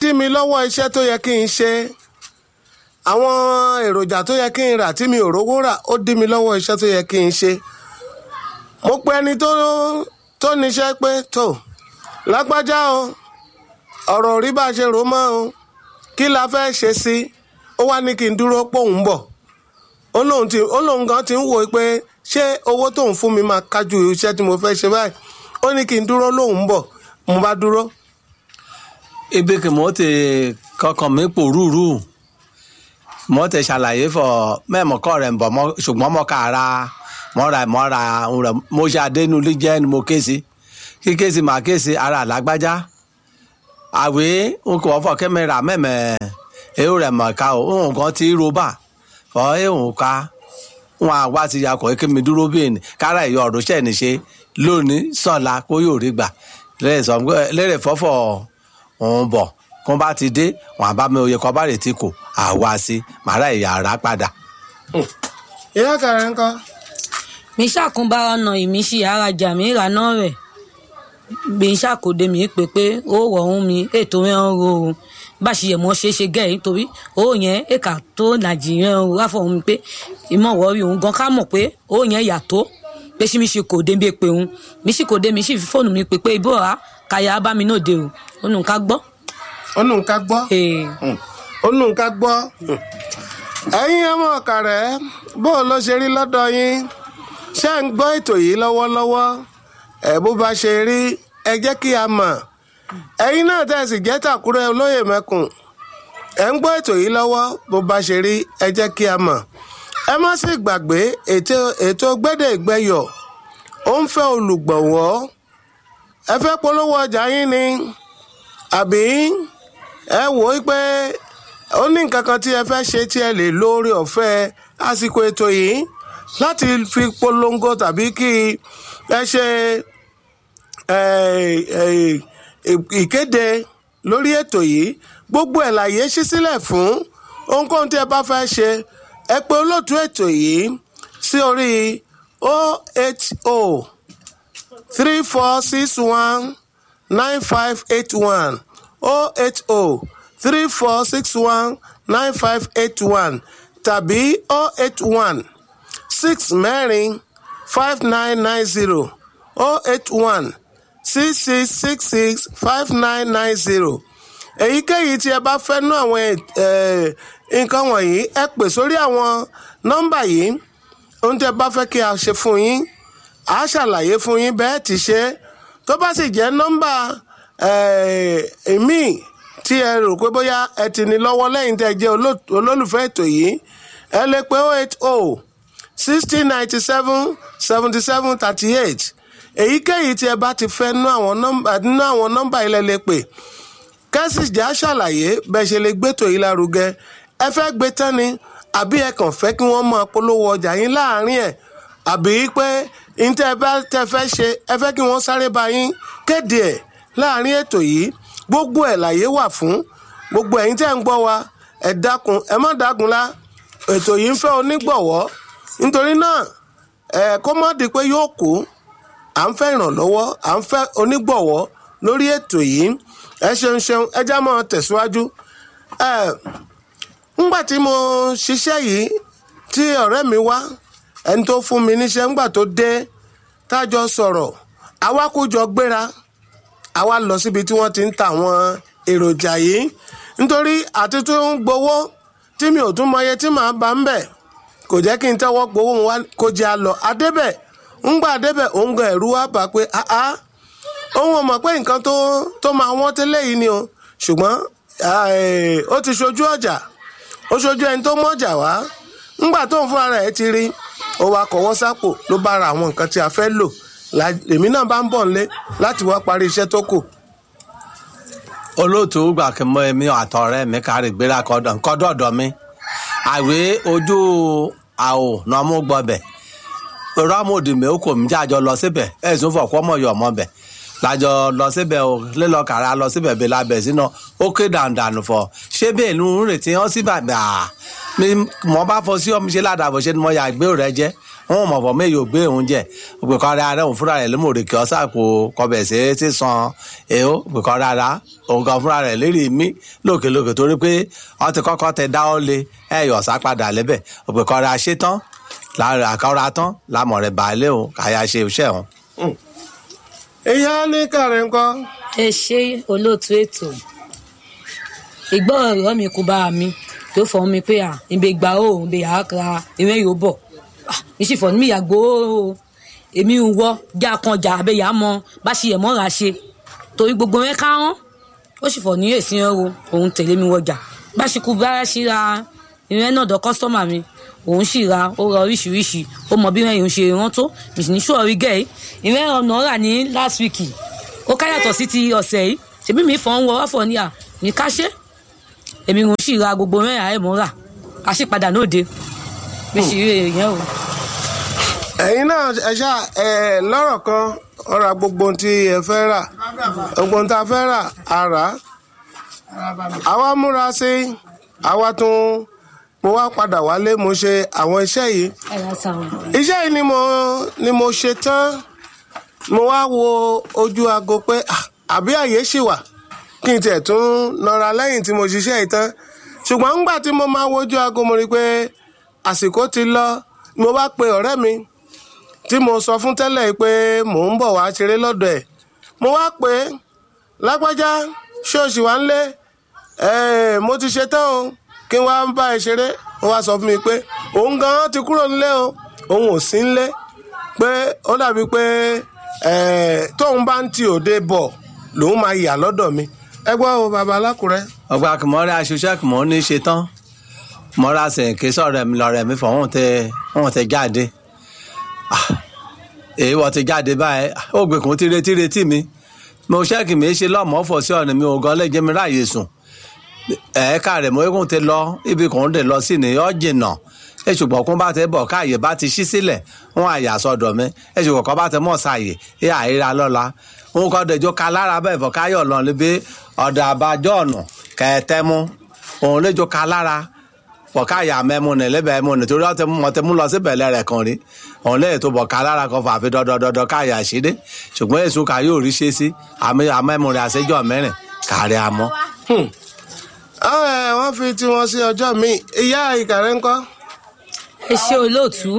dí mi lọ́wọ́ iṣẹ́ tó yẹ kí n ṣe àwọn èròjà tó yẹ kí n rà tí mi ò rówó rà ó dí mi lọ́wọ́ iṣẹ́ tó yẹ kí n ṣe mo pe ẹni tó tó níṣẹ́ pé tó lágbájá o ọ̀rọ̀ rí bá a ṣe rò mọ́ o kí la fẹ́ ṣe sí ó wá ní kí n dúró pòun bọ̀ ó lóun ti ó lóun gan ti ń wò ó pé ṣé owó tóun fún mi máa kájú iṣẹ́ tí mo fẹ́ ṣe báyìí ó ní kí n dúró lóun bọ̀ mo bá dúró ibi kì mọ́ ti kankan mi pò rúurú mọ́ ti ṣàlàyé fọ mẹ́mọ́ kọ́ rẹ̀ ń bọ̀ mọ́ ṣùgbọ́n mọ́ ká ra mọ́ ra mọ́ ra ń rẹ̀ mo ṣe adénulí jẹ́ ni mo ké sí kí ké sí màá ké sí ara àlágbájá àwé n kò fọ kẹ́mẹ́rà mẹ́mẹ́ èyí rẹ̀ mọ̀ ká o òun kan ti roba fọ èhùn ká wọn àwa ti yakọ̀ kí mi dúró bí ènì kára ìyọ̀ ọ̀rọ̀ ṣẹ̀ ní ṣe lónìí sọ̀la kó yóò rí gbà lérè fọ́fọ́ òun bọ̀ kó bá ti dé wọn àbá mi òye kọ́ bá rè tí kò àwa sí màrá ìyá ara padà. ìyá kàrẹ́ ń kọ́ mi ṣàkúnbá ọ̀nà ìmísí arajà mi ìrànà rẹ̀ bí n ṣàkóde mi pé pé ó rọ̀ ohun mi ètò rẹ̀ ń ro o bá ṣe yẹ mọ́ ṣe é ṣe gẹ́ ẹ̀ nítorí ó yẹn èkà tó nàìjíríà ń ráfọ̀ ohun pé ìmọ̀ wọ́ọ́rì òun gan ká mọ̀ pé ó yẹn yàtọ̀ pé ṣí mi ṣe kò dé bí pé òun mi ṣì kò dé mi ṣì fi fóònù mi pé pé ibò rà káyà bá mi náà dé o ó nù ká gbọ́. ó nù ká gbọ́ Ee. ó nù ká gbọ́ ẹ̀yin ọmọ ọ̀kàrẹ́ bó o ló ṣe rí lọ́dọ̀ yín ṣé ń gbọ́ ètò yìí lọ́wọ́lọ́wọ́ ẹ̀ bó bá ṣe rí ẹ jẹ́ kí a mọ̀ ẹ̀yin náà tẹ̀sí jẹ́ tàkúrẹ́ olóyè mẹ́kùn ẹ̀ ń gbọ́ ètò yìí lọ́wọ́ bó bá ṣe rí ẹ jẹ́ kí a mọ̀ ẹ má sì gbàgbé ètò ètò gbẹ́dẹ̀ ìgbẹ́yọ̀ ó ń fẹ́ olùgbọ̀wọ́ ẹ fẹ́ polówó ọjà yín ni àbí ẹ wò ó pé ó ní nǹkan kan tí ẹ fẹ́ ṣe tí ẹ lè lórí ọ̀fẹ́ àsìkò ètò yìí láti fi polongo tàbí kí ẹ ṣe eh, eh, ìkéde lórí ètò yìí gbogbo ẹ̀ láyé ṣí sílẹ̀ fún ohunkóhun tí ẹ bá fẹ́ ṣe ẹ pè olóòtú ètò yìí sí orí 080 three four six one nine five eight one oh eight oh three four six one nine five eight one tàbí oh eight one six mẹ́rin five nine nine zero oh eight one six six six six five nine nine zero èyíkéyìí tí ẹ bá fẹ́ nú àwọn eh, nǹkan wọ̀nyí ẹ pè sórí àwọn nọ́mbà yìí ohun tí ẹ bá fẹ́ kí a ṣe fún yín a ṣàlàyé fún yín bẹ́ẹ̀ ti ṣe tó bá sì jẹ́ nọ́mbà èmi tí ẹ rò pé bóyá ẹ ti ní lọ́wọ́ lẹ́yìn tẹ́ ẹ jẹ́ oló- olólùfẹ́ ètò yìí ẹ lè pé oh eight oh sixty ninety seven seventy seven thirty eight èyíkéyìí tí ẹ bá ti fẹ́ nú àwọn nọ́mbà nú àwọn nọ́mbà ilẹ̀ lè pè kẹ́sìjà ṣàlàyé bẹ́ẹ̀ ṣe lè gbétò yìí lárugẹ ẹ fẹ́ gbé tán ni àbí ẹ kàn fẹ́ kí wọ́n máa polówó ọjà yín láàárín ẹ̀ àbí pé ntẹ́ ẹ bá tẹ́ fẹ́ ṣe ẹ fẹ́ kí wọ́n sáré bá yín kéde ẹ̀ láàárín ètò yìí gbogbo ẹ̀ láyé wà fún gbogbo ẹ̀yin tẹ́ ń gbọ́ wa ẹ dákun ẹ má dákun lá ètò yìí ń fẹ́ onígbọ̀wọ́ nítorí náà ẹ kó má di pé yóò kú à ń fẹ́ ìrànlọ́wọ́ à ń fẹ́ onígbọ̀wọ́ lórí ètò yìí ẹ ṣeun ṣeun ẹ já mọ́ tẹ̀síwájú ẹ ńgbà tí mo ṣiṣẹ́ yìí tí ọ̀rẹ́ mi wá ẹni tó fún mi níṣẹ́ ńgbà tó dé tájọ sọ̀rọ̀ àwa kó jọ gbéra àwa lọ síbi tí wọ́n ti ń ta àwọn èròjà yìí nítorí àti tó ń gbowó tí mi ò tún mọye tí màá bá ń bẹ̀ kò jẹ́ kí n tẹ́wọ́ gbowó wa kó jẹ́ a lọ adébẹ̀ ńgbà adébẹ̀ òun gan ẹ̀rú wa bá pé áá òun ò mọ̀ pé nǹkan tó tó máa wọ́n tẹ́lẹ̀ yìí ni o ṣùgbọ́n eh, ó ti ṣojú ọjà ó ṣojú ẹni tó mọ̀jà wá ńgbà tó ń fúnra rẹ̀ ti rí ó wá kọ̀wọ́ sápò ló bá ra àwọn nǹkan tí a fẹ́ lò La- èmi náà bá ń bọ̀ nílé láti wá parí iṣẹ́ tó kù. olóòtú gbà kí mọ èmi àtọ̀rẹ́ mi kárí gbéra kọdọ nkọdọdọ mi àwé ojú àwò náà mú gbọbẹ rámòdì mi ó kò mí jájọ lọ síbẹ̀ ẹ̀sùn fọ̀kọ́ mọ̀ yọ̀ mọ́ bẹ̀ lájọ lọ síbẹ̀ o lílọ kàrà lọ síbẹ̀ bí labẹ̀ sínú ó ké dàndànù fọ ṣé bẹ́ẹ̀ ló ń retí wọn sí bàbá à mi mọ bá fọ sí ọmọ ṣe ládàbọ̀ ṣe ni mo yà gbé rẹ jẹ́ wọn mọ̀ fọ́ méyò gbé òun jẹ òpè kọ́ rárá òun fúnra rẹ̀ ló mọ̀ òrèké ọ̀sà kò kọbẹ̀ sí ti san èho òpè kọ́ rárá òun kan fúnra rẹ̀ lérí mí lókèlókè torí pé wọ́n ti kọ́kọ́ tẹ dá ọ́ lé ẹ̀yọ̀ ọ̀sà padà lẹ́bẹ̀ òpè kọ́ ra ṣe tán àkọ́ra tán lámọ̀ rẹ̀ bàálẹ̀ òun kàyà ṣe iṣẹ́ òun. ìyá ní kàrẹ́ ńkọ́ ẹ ṣe olóòtú ètò ìgbọ́ ọ̀rọ̀ mi kò bá mi tó fọ́ mi pé à ìbè gbà ó ìbè yà á kra ìwé yóò bọ̀ mi sì fọ́ ní mi yàgbó o èmi ń wọ́ já kan jà abẹ́ yà á mọ bá ṣe yẹ̀ mọ́ra ṣe torí gbogbo rẹ̀ ká hán ó sì fọ́ ní èsì ẹ̀ o òun tẹ̀lé mi wọjà bá ṣe kú bá ṣe ra ìwé náà dọ̀ kọ́sítọ́mà mi òun sì ra ó ra oríṣiríṣi ó mọ bí wọ́n ṣe rán tó mi sì ní sùọ́rí gẹ̀ẹ́ ìwé ọ̀nà rà ní last week ó ká yàtọ̀ sí ti ọ̀sẹ̀ yìí ṣèbí mi fọ́n wọ ọ́fọ̀ ní à ní ká ṣe èmi ń sì ra gbogbo mẹ́rin àìmọ́ rà a sì padà lóde bí sì rí èèyàn o. ẹ̀yin náà ẹ ṣá ẹ lọ́rọ̀ kan ọ̀rọ̀ gbogbo ohun tí ẹ fẹ́ rà gbogbo ohun tá a fẹ́ rà á rà á àwa múra sí àwa tún mo wá padà wálé mo ṣe àwọn iṣẹ́ yìí ẹ yà sáwọn. iṣẹ́ yìí ni mo ni mo ṣe tán mo wá wo ojú aago pé ah, àbí àyè ṣì wà kí n tiẹ̀ tún nọra lẹ́yìn tí mo ṣiṣẹ́ yìí tán ṣùgbọ́n ńgbà tí mo máa wojú aago mo rí i pé àsìkò ti lọ mo bá pe ọ̀rẹ́ mi tí mo sọ fún tẹ́lẹ̀ yìí pé mò ń bọ̀ wá ṣeré lọ́dọ̀ ẹ̀ mo wá pé lágbájá ṣóòṣì wá ń lé ẹ̀ẹ́ mo ti ṣe tán o kí n wá bá ẹ ṣeré wọ́n wá sọ fún mi pé òun gan ti kúrò nílé o òun ò sí nílé pé ó dàbí pé ẹ̀ẹ́ tóun bá ń ti òde bọ̀ lòun máa yà lọ́dọ̀ mi ẹ gbọ́ o bàbá alákùrẹ́. ọgbà kìmọ́rẹ́ aṣoṣẹ́ kìmọ́ ní ṣe tán mọ́ra sẹ̀ǹkì sọ̀rọ̀ mi lọ́rẹ̀ mi fọ̀ wọ́n tẹ wọ́n tẹ jáde èyí wọ́n ti jáde báyìí ó gbé kún tíre tíre tì mí mo ṣẹ́ẹ̀kì mi ṣe lọ́mọ́ fọ̀ sí ọ̀nà mi ò gan lẹ́jẹ̀ mi ráàyè sùn ẹ̀ẹ́ka rẹ̀ mo kún ti lọ ibi kan dé lọ sí ni ọ́ jìnnà ẹ ṣùgbọ́n kún bá tẹ bọ̀ káàyè bá ti ṣí sílẹ̀ wọn àyà sọ̀dọ̀ mi ẹ ṣùgbọ́n kọ́ bá tẹ mọ̀ ṣàyè ẹ àìra lọ́la òun kọ́ dẹjọ́ ka lára bẹ́ẹ̀ fọ́ káyọ̀ lọ níbi ọ̀dà àbájọ́ ọ̀nà kẹ̀ẹ́tẹ́mú òun lẹ́jọ́ ka lára fọ́ káyà mẹ́mu ní lẹ́bẹ̀ mú nítorí ọ̀tẹ̀ mọ̀ tẹ́ mú lọ sí bẹ̀lẹ̀ rẹ̀ kan rí òun lẹ́yìn tó bọ̀ ka lára kan fà fi dọ́dọ́dọ́dọ́ káyà ṣídé ṣùgbọ́n èso ká yóò rí ṣe sí àmẹ́mu rẹ̀ àṣẹjọ́ mẹ́rin kárí amọ́. àwọn ẹ̀ wọ́n fi tiwọn sí ọjọ́ mi ìyá ìkàrẹ́ ńkọ́. ẹ ṣe olóòtú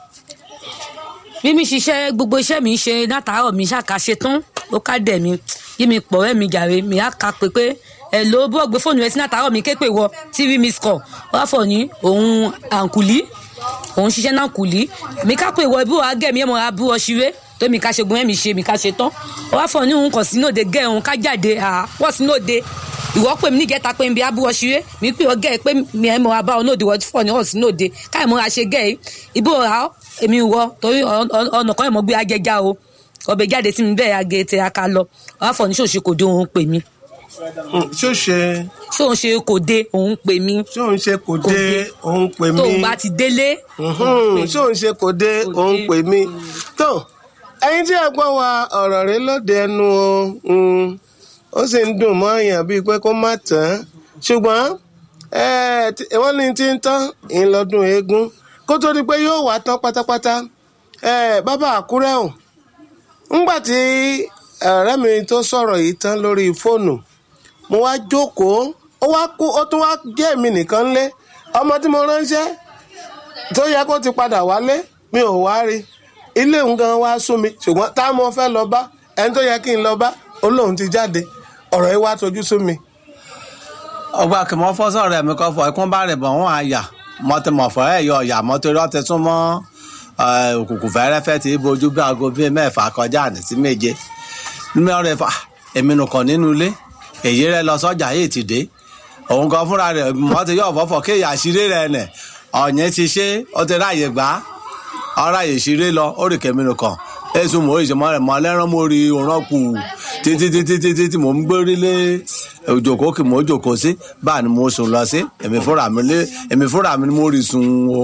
bí mi ṣiṣẹ́ gbogbo iṣẹ́ mi ṣe látàárọ̀ mi ṣàkà ṣe tán ó ká dẹ̀ mi yí mi pọ̀ rẹ́ mi jàre mi á ka pé pé ẹ ló bó gbé fóònù ẹ sí látàárọ̀ mi ké pè wọ tv miss call wá fọ̀ ní òun àǹkùlí òun ṣiṣẹ́ náà kùlí mi ká pè wọ ibú wa gẹ̀ mi ẹ̀ mọ̀ ra bú ọ ṣeré tó mi ká ṣe gun ẹ̀ mi ṣe mi ká ṣe tán wá fọ̀ ní òun kàn sínú òde gẹ̀ òun ká jáde wọ́n sínú òde ìwọ pè mí nígẹta pé nbí abúwọ ṣeré mi pè ọ gẹ pé mi ẹ mọ abá ọ lóde wọ́n fọ̀ ní ọ̀sìn lóde káyọ̀ mọ́ra ṣe gẹ̀ ẹ́ ibò rà èmi wọ torí ọ̀nà kan ìmọ̀ gbé ajẹjá o ọbẹ̀ jáde sí mi bẹ́ẹ̀ agé tẹ aka lọ wàá fọ̀ ní ṣòṣe kò dé òun pè mí ṣó ṣe ṣóun ṣe kò dé òun pè mí ṣó ń ṣe kò dé òun pè mí tóun bá ti délé ṣó ń ṣe kò dé òun pè mí tó ẹyin tí ẹ gbọ́ wa ọ̀rọ̀ rẹ lóde ẹnu o ó sì ń dùn mọ́ èèyàn bíi pé kó má tán ṣùgbọ́n wọ́n ní tí ń tán ìlọ́dún eégún kó tó di pé yóò wá tán pátápátá bàbá àkúrẹ́ ò ńgbà tí ọ̀rẹ́ mi tó sọ̀rọ̀ yìí tán lórí fóònù mo wá jókòó ó wá kú ó tún wá jẹ́ èmi nìkan lé ọmọ tí mo ránṣẹ́ tó yẹ kó ti padà wálé mi ò wá rí ilé òun gan wá sún mi ṣùgbọ́n tá mo fẹ́ lọ bá ẹni tó yẹ kí n lọ bá olóhùn ti jáde ọ̀rọ̀ yìí wá tojú sú mi. ọgbà kìmọ̀ fọ́sọ̀ rẹ̀ mi kọ́ fọ ẹkún bá rẹ̀ bọ̀ wọ́n àyà mọ́tìmọ̀fọ́ ẹ̀ yọ ọ̀yà mọ́tòrí ọ̀tẹ̀ tún mọ́ òkùnkùn fẹ́rẹ́fẹ́ tí bojú bí aago bíi mẹ́fà kọjá ní sí méje mímọ́ rẹ̀ fà èmi nìkan nínú ilé èyí rẹ̀ lọ sọ́jà yìí ti dé òun kan fúnra rẹ̀ mọ́tì yọ̀ fọ́fọ́ kéèyà àṣírí rẹ̀ nẹ̀ ọ̀yẹ́ ti ṣe ó ti ráàyè gbá ọ̀ráyè ṣeré lọ ó rì kẹ́mi nìkan ẹsùn mò ń ṣe mọ rẹ mọ lẹ́rán mo rí òràn kù títí títí títí tí mò ń gbórí lé òjòkó kì mò ń jòkó sí báà ni mo sùn lọ sí èmi fúnra mi lé èmi fúnra mi ni mo rí sùn o.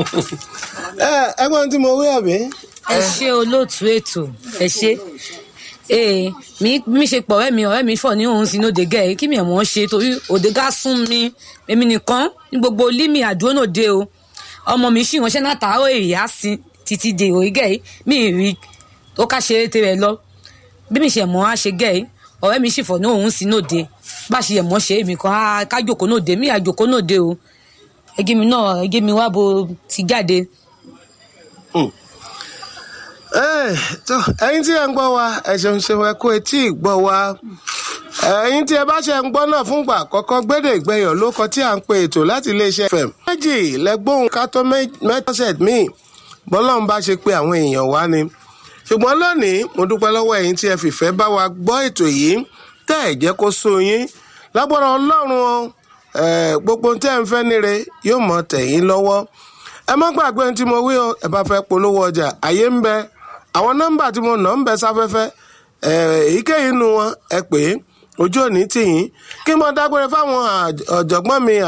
ẹ ẹ̀gbọ́n tí mo wí àbí. ẹ ṣe olóòtú ètò ẹ ṣe ee mi mi ṣe pọ̀ ọ̀rẹ́ mi ọ̀rẹ́ mi fọ̀ ní òun sínú òde gẹ̀ kí mi ẹ̀ wọ́n ṣe torí òde gá sún mi èmi nìkan ní gbogbo límì àdúró náà dé o ọmọ mi ṣì ránṣẹ́ náà tààrọ̀ èyí á sin títí di òrí gẹ̀ yìí mi ì rí ó ká ṣe eré rẹ̀ lọ bí mi ṣe mọ́ á ṣe gẹ̀ yìí ọ̀rẹ́ mi sì fọ̀ ní òun sí nóde bá ṣe yẹ̀ mọ́ ṣe èmi kan á ká jòkó nóde mi àjòkó nóde o ẹgẹ́ mi náà ẹgẹ́ mi wá bo ti jáde Ẹ, tó, ẹ̀yin tí ẹ ń gbọ́ wa ẹ ṣeun ṣeun ẹ kú etí ìgbọ́ wa ẹ̀yin tí ẹ bá ṣe ń gbọ́ náà fúngbà àkọ́kọ́ gbédè ìgbẹ́yọ̀ ló kọ tí à ń pe ètò láti iléeṣẹ́ fm méjì lẹ́gbóhùn kátó mẹ́tọ́sẹ̀t míì bọ́lọ́run bá ṣe pé àwọn èèyàn wá ni ṣùgbọ́n lónìí mo dúpẹ́ lọ́wọ́ ẹ̀yin tí ẹ fìfẹ́ bá wa gbọ́ ètò yìí tẹ́ ẹ̀ jẹ́ kó sú yín lágbára ọlọ́run o ẹ̀, gbogbo ohun tẹ́ ẹ̀ ń fẹ́ níre yóò mọ̀ tẹ̀yìn lọ́wọ́ ẹ má gbàgbé ohun tí mo wí o ẹ bá fẹ́ polówó ọjà àyè ń bẹ àwọn nọ́mbà tí mo nà ń bẹ sáfẹ́fẹ́ ẹ, èyíkéyìí nu wọn ẹ pè é ojú òní tì yín kí mo dágbére fáwọn àj- ọ̀jọ̀gbọ́n mi